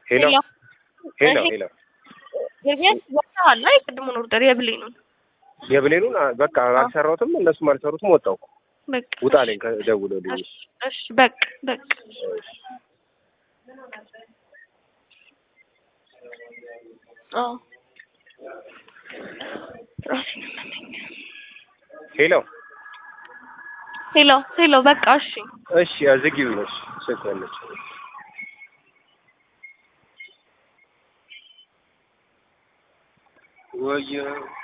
ሄሎ ሄሎ ሄሎ ኤርሚያስ ወጥተሃል? አይ ቅድሙን ኦርደር የብሌኑን የብሌኑን አ- በቃ አልሰራሁትም፣ እነሱም አልሰሩትም። ወጣሁ በቃ ውጣ አለኝ ከደውሎልኝ። እሺ እሺ በቃ በቃ አዎ ራሴን አመመኝ። ሄሎ ሄሎ ሄሎ በቃ እሺ እሺ ዝጊው ነሽ ስልኳለች ወይ